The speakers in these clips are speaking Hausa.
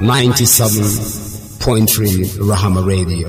97.3 Rahama Radio.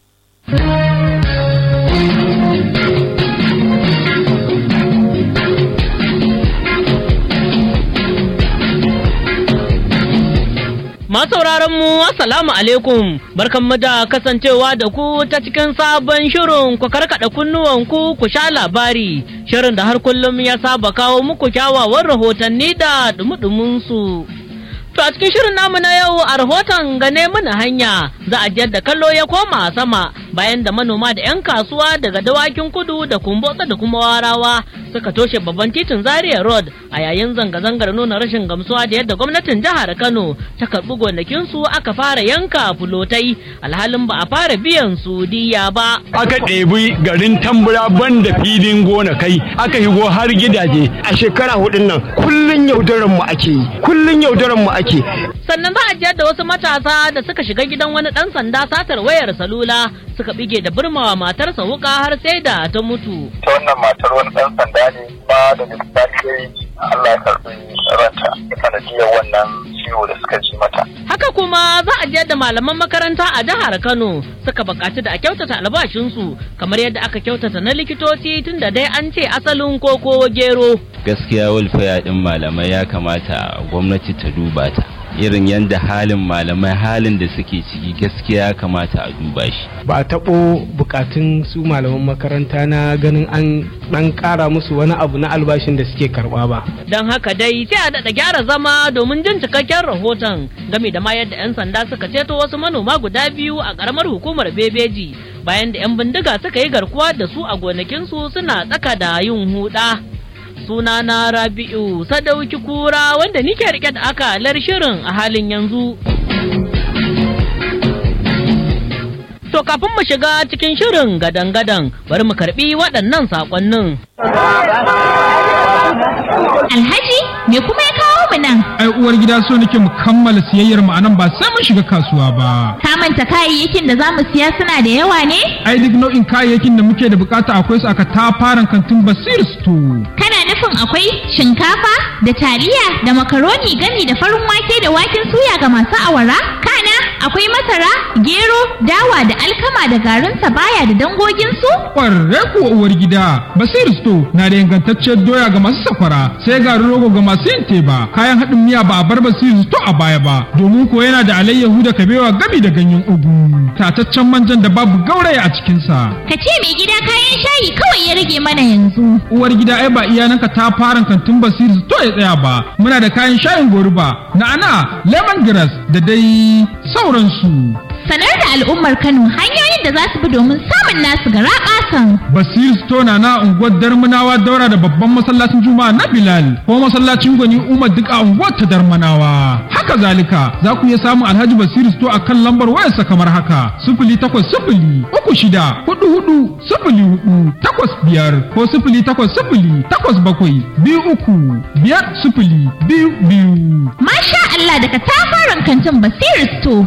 Masauraran mu assalamu alaikum barkanmu da kasancewa da ku ta cikin sabon shirin ku karkada kunnuwan ku ku sha labari shirin da har kullum ya saba kawo muku kyawawan rahotanni da dumudumin su. To a cikin shirin namu na yau a rahoton gane mana hanya za a da kallo ya koma sama bayan da manoma da 'yan kasuwa daga dawakin kudu da kumbotsa da kuma warawa suka toshe babban titin Zaria Road a yayin zanga-zangar nuna rashin gamsuwa da yadda gwamnatin jihar Kano ta karɓi gonakinsu aka fara yanka fulotai alhalin ba a fara biyan su diya ba. Aka ɗebi garin tambura banda filin gona kai aka higo har gidaje. A shekara hudun nan kullun yaudaran mu ake yi kullun yaudaran mu ake. Sannan za a jiyar da wasu matasa da suka shiga gidan wani ɗan sanda satar wayar salula suka bige da burmawa matarsa wuka har sai da ta mutu. Ta wannan matar wani ɗan sanda ne ba da misali Allah ya karɓi ranta sanadiyar wannan ciwo da suka ji mata. Haka kuma za a jiyar da malaman makaranta a jihar Kano suka buƙaci da a kyautata albashinsu kamar yadda aka kyautata na likitoci tun da dai an ce asalin koko gero. Gaskiya walfaya ɗin malamai ya kamata gwamnati ta duba ta. irin yadda halin malamai halin da suke ciki gaskiya ya kamata a duba shi ba a taɓo bukatun su malaman makaranta na ganin an ɗan ƙara musu wani abu na albashin da suke karɓa ba don haka dai sai a daɗa gyara zama domin jin cikakken rahoton game da ma yadda 'yan sanda suka ceto wasu manoma guda biyu a ƙaramar hukumar bebeji bayan da 'yan bindiga suka yi garkuwa da su a gonakinsu suna tsaka da yin huɗa. sunana Rabi'u Sadauki Kura wanda nike rike da akalar shirin a halin yanzu. To kafin mu shiga cikin shirin gadan-gadan bari mu karbi waɗannan saƙonnin. Alhaji, me kuma ya kawo mu nan? Ai uwar gida so nake mu kammala siyayyar mu anan ba sai mun shiga kasuwa ba. Ka manta kayayyakin da zamu siya suna da yawa ne? Ai duk nau'in kayayyakin da muke da bukata akwai su aka tafaran kantin Basir Store. Kana nufin akwai shinkafa da taliya da makaroni gami da farin wake da waken suya ga masu awara? Kana akwai masara, gero, dawa da alkama da garin baya da dangoginsu? Ƙwarre kuwa uwar gida, Basir Store na da ingantacciyar doya ga masu sakwara, sai garin rogo ga masu yin teba, kayan haɗin miya ba a bar Basir Store a baya ba, domin ko yana da alayyahu da kabewa gami da ganyen ugu, tataccen manjan da babu gauraya a cikinsa. Ka ce mai gida kayan shayi kawai ya rage mana yanzu. Uwar gida ai ba iyananka ta fara kantin Basir Store ya tsaya ba, muna da kayan shayin goruba, na'ana, lemongrass da dai sauransu. sanar da al'ummar Kano hanyoyin da za su bi domin samun nasu ga raƙasan. Basir Stona na unguwar Darmanawa daura da babban masallacin Juma'a na Bilal ko masallacin Gwani Umar duk a unguwar ta Darmanawa. Haka zalika za ku iya samun Alhaji Basir Sto a kan lambar wayarsa kamar haka sifili takwas sifili uku shida hudu hudu sifili hudu takwas biyar ko sifili takwas sifili takwas bakwai biyu uku biyar sifili biyu biyu. Masha Allah daga tafaran kantin Basir Sto.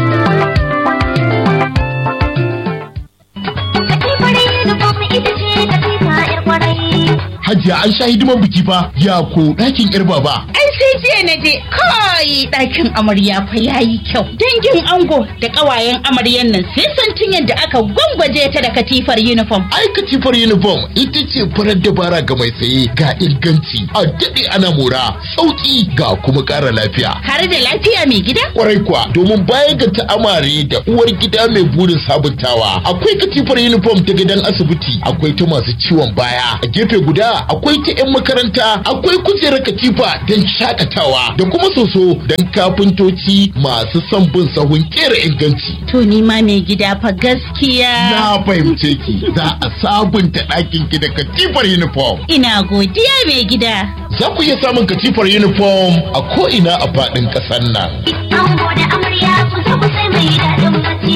Hajiya an sha hidiman biki fa ya ko ɗakin yar baba. Ai sai jiya na je kai ɗakin amarya fa yayi kyau. Dangin ango da ƙawayen amaryan nan sai san tun yadda aka gwangwaje ta da katifar uniform. Ai katifar uniform ita ce farar dabara ga mai saye ga inganci a daɗe ana mora sauƙi ga kuma ƙara lafiya. Har da lafiya mai gida? Kwarai kuwa domin bayan ga ta amare da uwar gida mai burin sabuntawa akwai katifar uniform ta gidan asibiti akwai ta masu ciwon baya a gefe guda akwai ta 'yan makaranta akwai kujerar katifa don shakatawa da kuma soso don kafintoci masu son bin sahun kera inganci. To ni ma mai gida fa gaskiya. Na fahimce ki za a sabunta ɗakin ki da katifar uniform. Ina godiya mai gida. Za ku iya samun katifar uniform a ko'ina a faɗin ƙasar nan. Ango da amarya ku zo ku sai mai daɗin bacci.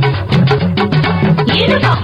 Uniform.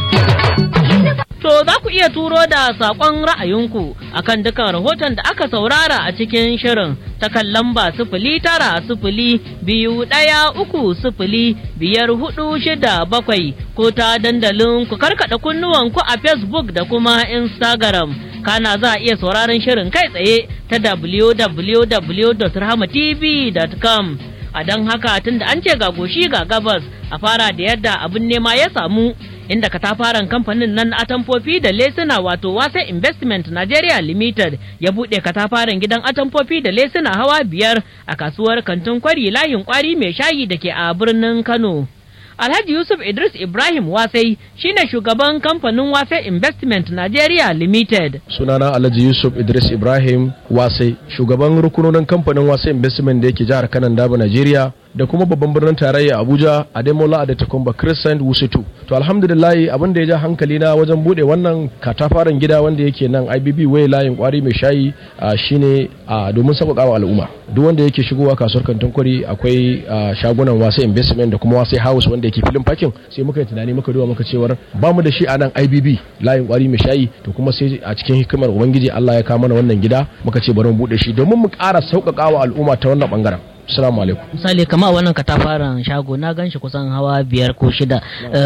To za ku iya turo da saƙon ra'ayinku akan dukan rahoton da aka saurara a cikin shirin ta kan lamba sifili tara sifili biyu ɗaya uku sifili biyar hudu shida bakwai ko ta dandalin ku karkaɗa kunnuwanku a Facebook da kuma Instagram. Kana za a iya sauraron shirin kai tsaye ta www.rahmatv.com. a don haka tunda an ce ga goshi ga gabas a fara da yadda abin nema ya samu inda katafaren kamfanin nan na atamfofi da lesuna wato wasa investment nigeria limited ya buɗe katafaren gidan atamfofi da lesuna hawa biyar a kasuwar kantin kwari layin kwari mai shayi da ke a birnin kano Alhaji Yusuf Idris Ibrahim Wasai shine shugaban kamfanin Wasai Investment Nigeria Limited. Sunana Alhaji Yusuf Idris Ibrahim Wasai, shugaban rukunonin kamfanin Wasai Investment da yake jihar Kanan Daba Nigeria da kuma babban birnin tarayya Abuja Ademola Adetokunba Crescent Wusitu. To alhamdulillah abin da ya ja hankali na wajen bude wannan katafaren gida wanda yake nan IBB Way layin kwari mai shayi shine domin sauƙaƙa al'umma. Duk wanda yake shigowa kasuwar kantin kwari akwai shagunan Wasai Investment da kuma Wasai House wanda yake filin parking sai muka yi tunani muka duba muka cewar ba mu da shi a nan IBB layin kwari mai shayi to kuma sai a cikin hikimar ubangiji Allah ya kawo mana wannan gida muka ce bari mu bude shi domin mu ƙara sauƙaƙa wa al'umma ta wannan bangaren Assalamu alaikum. Misali kama wannan katafaren shago na gan shi kusan hawa biyar ko shida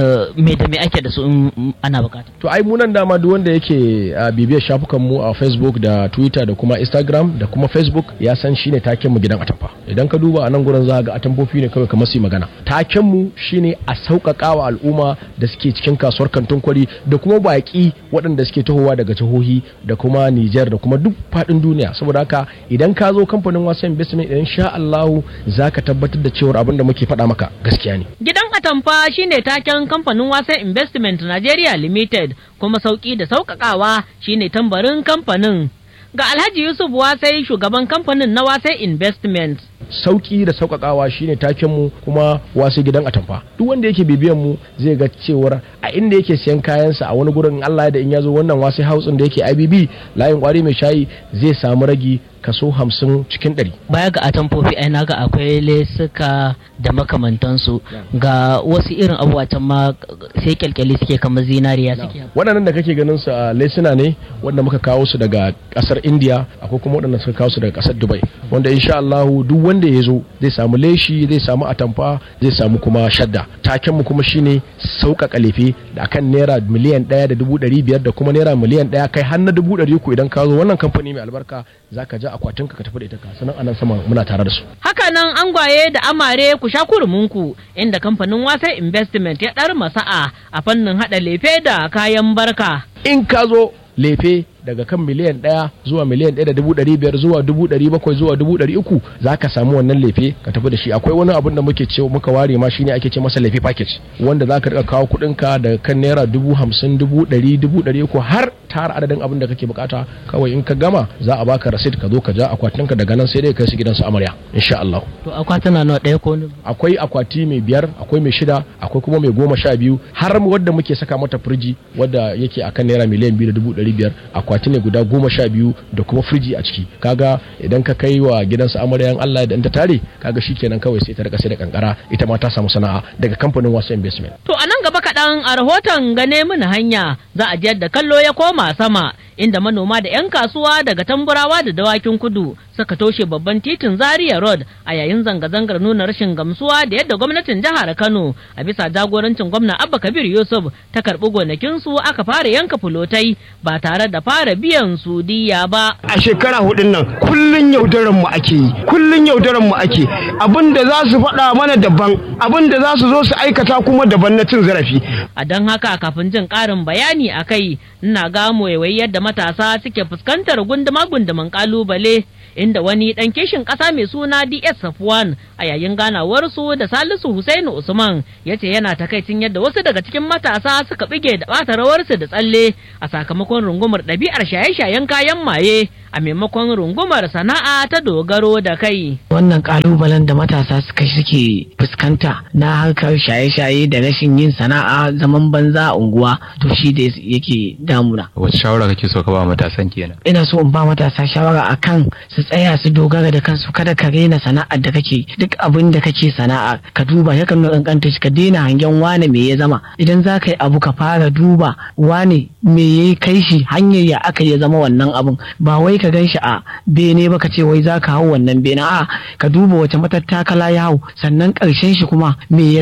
me da me ake da su in ana bukata. To ai munan dama duk wanda yake bibiyar shafukan mu a Facebook da Twitter da kuma Instagram da kuma Facebook ya san shine taken mu gidan atamfa. Idan ka duba a nan gurin za ga atamfofi ne kawai kamar su magana. Taken mu shine a sauƙaƙa wa al'umma da suke cikin kasuwar kantin kwari da kuma baƙi waɗanda suke tahowa daga jihohi da kuma Nijar da kuma duk faɗin duniya. Saboda haka idan ka zo kamfanin wasan investment insha Allah kawo za ka tabbatar da cewar abin da muke faɗa maka gaskiya ne. Gidan Atamfa shine taken kamfanin Wasa Investment Nigeria Limited kuma sauki da sauƙaƙawa shine tambarin kamfanin. Ga Alhaji Yusuf Wasai shugaban kamfanin na Wasai Investment. sauki da sauƙaƙawa shine taken mu kuma wasu gidan atamfa duk wanda yake bibiyan mu zai ga cewar a inda yake siyan kayansa a wani gurin Allah da in ya zo wannan wasu hausin da yake IBB layin kwari mai shayi zai samu ragi kaso hamsin cikin ɗari. Baya ga atamfofi ai naga akwai lesuka da makamantansu ga wasu irin abubuwa can ma sai kyalkyali suke kamar zinariya suke. Waɗannan da kake ganin su a lesuna ne wanda muka kawo su daga ƙasar India akwai kuma waɗanda suka kawo su daga ƙasar Dubai wanda insha Allahu duk wanda ya zo zai samu leshi zai samu atamfa zai samu kuma shadda taken mu kuma shine sauƙaƙa lefe da akan naira miliyan ɗaya da dubu ɗari biyar da kuma naira miliyan ɗaya kai har na dubu ɗari uku idan ka zo wannan kamfani mai albarka za ka ja akwatin ka tafi da ita ka sanan anan sama muna tare da su. Haka nan angwaye da amare ku sha kurumunku inda kamfanin wasa investment ya ɗar masa'a a fannin haɗa lefe da kayan barka. In ka zo lefe daga kan miliyan ɗaya zuwa miliyan ɗaya da dubu ɗari biyar zuwa dubu ɗari bakwai zuwa dubu ɗari uku za ka samu wannan lefe ka tafi da shi akwai wani abun da muke ce muka ware ma shine ake ce masa lefe package wanda za ka riƙa kawo kuɗinka daga kan naira dubu hamsin dubu ɗari dubu ɗari uku har tara adadin abin da kake bukata kawai in ka gama za a baka rasit ka zo ka ja akwatinka daga nan sai dai kai su gidansu amarya insha Allah. To akwatuna nawa ɗaya ko Akwai akwati mai biyar akwai mai shida akwai kuma mai goma sha biyu har wadda muke saka mata firiji wadda yake akan naira miliyan biyu da dubu ɗari biyar akwati ne guda goma sha biyu da kuma firiji a ciki kaga idan ka kai wa gidansu amaryan Allah da ta tare kaga shikenan kawai sai ta rika sai da kankara ita ma ta samu sana'a daga kamfanin wasu investment. To a nan gaba kaɗan a rahoton gane mini hanya za a jiyar da kallo ya koma sama inda manoma da 'yan kasuwa daga tamburawa da dawakin kudu suka toshe babban titin zaria road a yayin zanga-zangar nuna rashin gamsuwa da yadda gwamnatin jihar kano a bisa jagorancin gwamna abba kabir yusuf ta karɓi gonakinsu aka fara yanka fulotai ba tare da fara biyan su diya ba a shekara hudun nan kullun yaudaran mu ake yi kullun yaudaran mu ake abin da za su faɗa mana daban abin da za su zo su aikata kuma daban na cin zarafi a don haka kafin jin ƙarin bayani a kai ina ga waiwai yadda matasa suke fuskantar gunduma gunduman kalubale inda wani dan kishin kasa mai suna DS Safwan a yayin ganawarsu da Salisu Husainu Usman ya ce yana takaicin yadda wasu daga cikin matasa suka bige da bata rawarsu da tsalle a sakamakon rungumar ɗabi'ar shaye-shayen kayan maye a maimakon rungumar sana'a ta dogaro da kai. Wannan kalubalen da matasa suka suke fuskanta na harkar shaye-shaye da rashin yin sana'a zaman banza a unguwa to shi da yake damuna. Wace shawara kake so ka ba matasan kenan? Ina so in ba matasa shawara akan su tsaya su dogara da kansu kada ka rena sana'ar da kake duk abin da kake sana'a ka duba ya kan kankanta shi ka daina hangen wane me ya zama idan za ka yi abu ka fara duba wane me ya kai shi hanyar ya aka ya zama wannan abun ba wai ka gan shi a bene ba ka ce wai za ka hau wannan bene a ka duba wace matattakala ya hau sannan karshen shi kuma me ya zama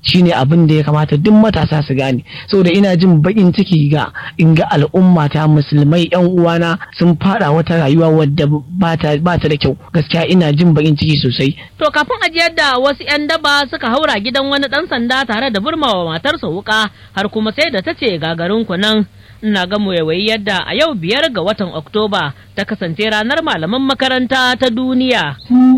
shine abin da ya kamata duk matasa su gane saboda ina jin bakin ciki ga in ga al'umma ta musulmai yan uwana sun fada wata rayuwa wadda ba ta da kyau gaskiya ina jin bakin ciki sosai To kafin ajiyar da wasu 'yan daba suka haura gidan wani ɗan sanda tare da burmawa matarsa wuka har kuma sai da ta ce gagarin ku nan. Ina ga yawayi yadda a yau biyar ga watan Oktoba ta kasance ranar malaman makaranta ta duniya.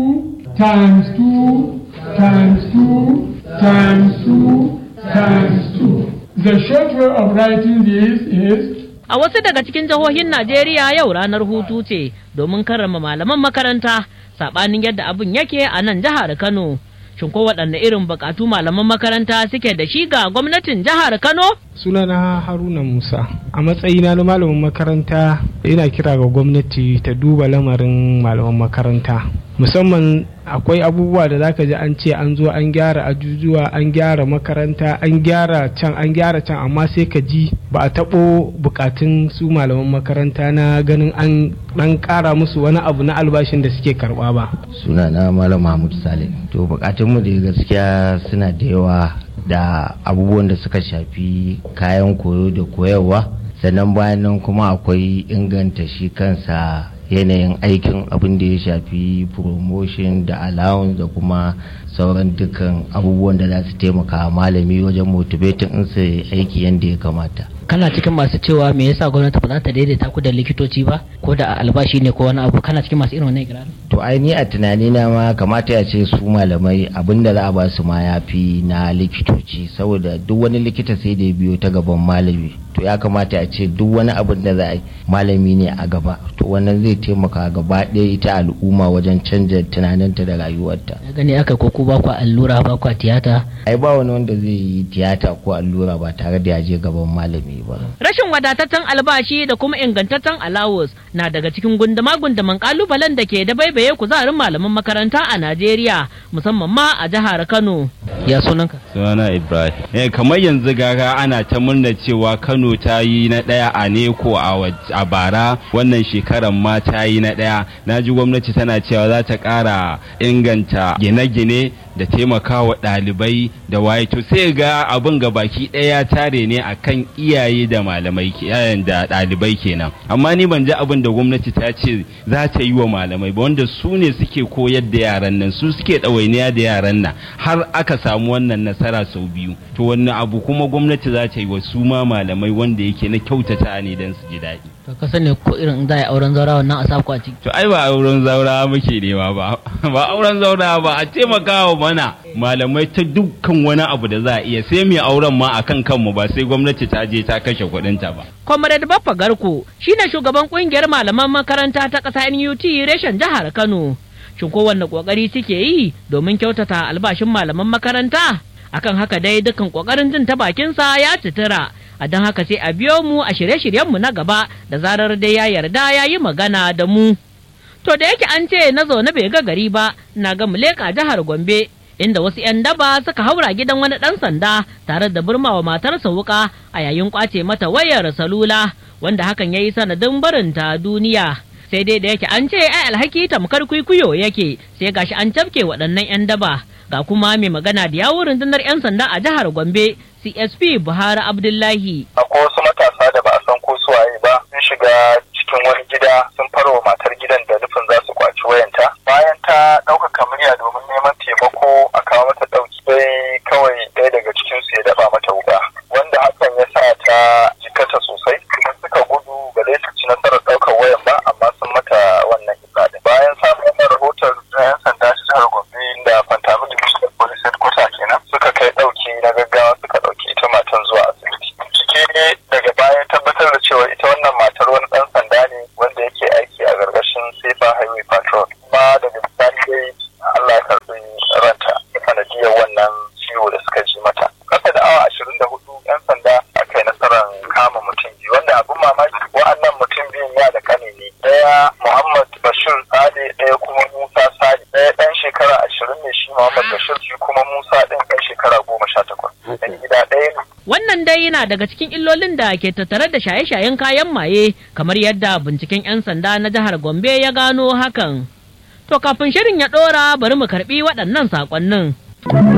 times two times two times two times two. The short way of writing this is A wasu daga cikin jihohin Najeriya yau ranar hutu ce domin karrama malaman makaranta saɓanin yadda abin yake a nan jihar Kano. Shin ko waɗanne irin buƙatu malaman makaranta suke da shi ga gwamnatin jihar Kano? sunana haruna musa a matsayina na malamin makaranta ina kira ga gwamnati ta duba lamarin malaman makaranta musamman akwai abubuwa da zaka ji an ce an zo an gyara ajujuwa an gyara makaranta an gyara can an gyara can amma sai ka ji ba a taɓo bukatun su malaman makaranta na ganin an ɗan ƙara musu wani abu na albashin da suke karɓa ba sunana malam mahmud saleh to bukatunmu da gaskiya suna da yawa da abubuwan da suka shafi kayan koyo da koyarwa sannan bayan nan kuma akwai inganta shi kansa yanayin aikin abin da ya shafi promotion da allowance da kuma sauran dukkan abubuwan da za su taimaka malami wajen motivating in su aiki yadda ya kamata kana cikin masu cewa me yasa gwamnati ba za ta daidaita ku da likitoci ba ko da albashi ne ko wani abu kana cikin masu irin wannan ikirarin to ai ni a tunani na ma kamata ya ce su malamai abin da za a ba su ma ya fi na likitoci saboda duk wani likita sai da ya biyo ta gaban malami to ya kamata a ce duk wani abin da za a yi malami ne a gaba to wannan zai taimaka gaba ɗaya ita al'umma wajen canja tunaninta da rayuwarta gani aka ko ku ba ku allura ba ku tiyata ai ba wani wanda zai yi tiyata ko allura ba tare da ya je gaban malami ba Rashin wadataccen albashi da kuma ingantaccen alawus na daga cikin gundama-gundaman kalubalen da ke da baibaye kuzarin malaman makaranta a Najeriya musamman ma a jihar Kano. Ya sunanka? Sunana Ibrahim. Eh kamar yanzu gaga ana ta murna cewa Kano ta yi na ɗaya a Neko a bara wannan shekaran ma ta yi na ɗaya. Na ji gwamnati tana cewa za ta ƙara inganta gine-gine da taimakawa ɗalibai da waye to sai ga abin ga baki ɗaya tare ne akan iyaye da malamai da ɗalibai kenan amma ni ban ji abin da gwamnati ta ce za ta yi wa malamai ba wanda su ne suke koyar da yaran nan su suke ɗawainiya da yaran nan har aka samu wannan nasara sau biyu to wannan abu kuma gwamnati za ta yi wa su ma malamai wanda yake na kyautata ne don su ji daɗi to ka sani ko irin za a yi auren zaura wannan a saku a ciki to ai ba auren zaura muke nema ba ba auren zaura ba a taimaka wa mana malamai ta dukkan wani abu da za a iya sai mai auren ma akan kanmu ba sai gwamnati ta je ta kashe kuɗinta ba Comrade Baffa Garko shine shugaban kungiyar malaman makaranta ta ƙasa NUT reshen jihar Kano. Shin kowanne ƙoƙari suke yi domin kyautata albashin malaman makaranta? Akan haka dai dukkan ƙoƙarin jin ta bakinsa ya citira. A don haka sai a biyo mu a shirye-shiryenmu na gaba da zarar dai ya yarda ya yi magana da mu. To da yake an ce na zaune bai ga gari ba, na ga mu leƙa jihar Gombe. inda wasu 'yan daba suka haura gidan wani ɗan sanda tare da burmawa matarsa wuka a yayin kwace mata wayar salula wanda hakan ya yi sanadin barinta duniya sai dai da yake an ce ai alhaki tamkar kwikwiyo yake sai gashi an cafke waɗannan 'yan daba ga kuma mai magana da yawun rundunar 'yan sanda a jihar gombe csp buhari abdullahi akwai wasu matasa da ba a san ko suwaye ba sun shiga cikin wani gida sun farwa matar gidan da nufin za su kwaci wayanta bayan ta ɗaukaka murya domin neman taimako a kawo mata ɗauki sai kawai ɗaya daga cikin su ya daba mata wuka wanda hakan ya sa ta jikata sosai kuma suka gudu ba dai su ci nasarar ɗaukar wayan ba amma sun mata wannan kisa bayan samun wannan rahoton yan sanda ta jihar gombe da fantami division police headquarter kenan suka kai ɗauki na gaggawa suka ɗauki ita matan zuwa asibiti cike daga baya tabbatar da cewa ita wannan matar wani ɗan sanda ne wanda yake aiki a gargashin safer highway patrol kuma daga bisani dai Allah ya karɓi ranta da sanadiyar wannan ciwo da suka ji mata kasa da awa ashirin da hudu yan sanda aka yi nasarar kama mutum biyu wanda abin mamaki wa'annan mutum biyun ya da kane ne ɗaya Muhammad Bashir Sale ɗaya kuma Musa Sale ɗaya ɗan shekara ashirin ne shi Muhammad Bashir shi kuma Musa ɗin ɗan shekara goma sha takwas ɗan gida ɗaya ne Wannan dai yana daga cikin illolin da ke tattare da shaye-shayen kayan maye kamar yadda binciken 'yan sanda na jihar Gombe ya gano hakan. To kafin shirin ya ɗora bari mu karɓi waɗannan saƙonnin.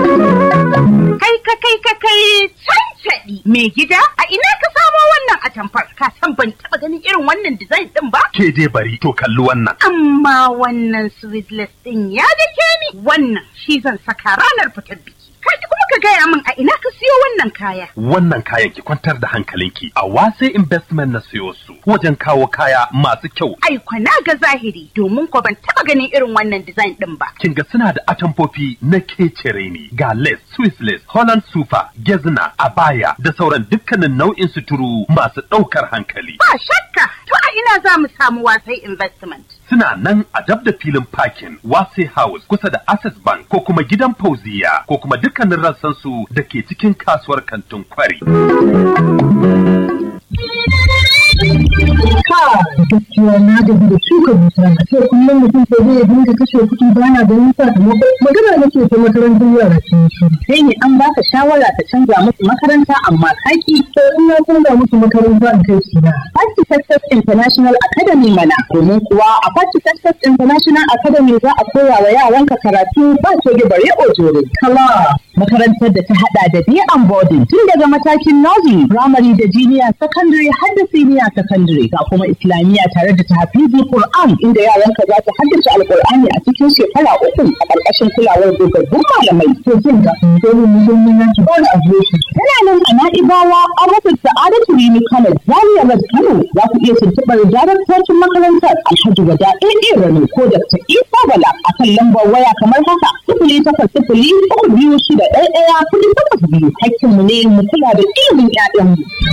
Kai ka kai ka kai cancaɗi mai gida a ina ka samo wannan atamfar ka san ban taɓa ganin irin wannan design ɗin ba. Ke dai bari to kalli wannan. Amma wannan sweetless ɗin ya dake ni wannan shi zan saka ranar fitar biki. Kai kuma ka gaya min a ina ka siyo wannan kaya. Wannan kayan ki kwantar da hankalinki a wase investment na siyo su wajen kawo kaya masu kyau. Ai kwana ga zahiri domin ko ban taɓa ganin irin wannan design ɗin ba. Kin ga suna da atamfofi na kecere ne ga lace, Swiss lace, Holland super, gezna, abaya da sauran dukkanin nau'in suturu masu ɗaukar hankali. Ba shakka to a ina za mu samu wasai investment. Suna nan a dab da filin parking Wase House kusa da Access Bank ko kuma gidan Fauziya ko kuma dukkanin rassan su da ke cikin kasuwar kantin kwari. gaskiya na gaji da shuka dusa a ce kullum mutum sai zai dinga kashe kuɗi ba na ganin sakamako magana nake ta makarantar yara sun shi sai ne an baka shawara ka canza musu makaranta amma kaki to in na canza musu makaranta in kai su na Party Success International Academy mana domin kuwa a Party Success International Academy za a koya wa yaranka karatu ba ce bare ojore kala makarantar da ta hada da day and boarding tun daga matakin nursery primary da junior secondary har da senior secondary ga kuma islamiyya tare da tahfizi Qur'an inda yaranka za su haddace alqur'ani a cikin shekara uku a ƙarƙashin kulawar dogaggun malamai to jin ga dole mu zo mun yanki ba a zo shi tana nan a Na'ibawa a Masar Sa'adatu Rimi College Zaria Road Kano za ku iya tuntuɓar daraktocin makarantar Alhaji Wada AA Rano ko Dr. Isa Bala akan lambar waya kamar haka sifili takwas sifili uku biyu shida ɗaya ɗaya kuɗi takwas biyu hakkinmu ne mu kula da ilimin 'ya'yanmu.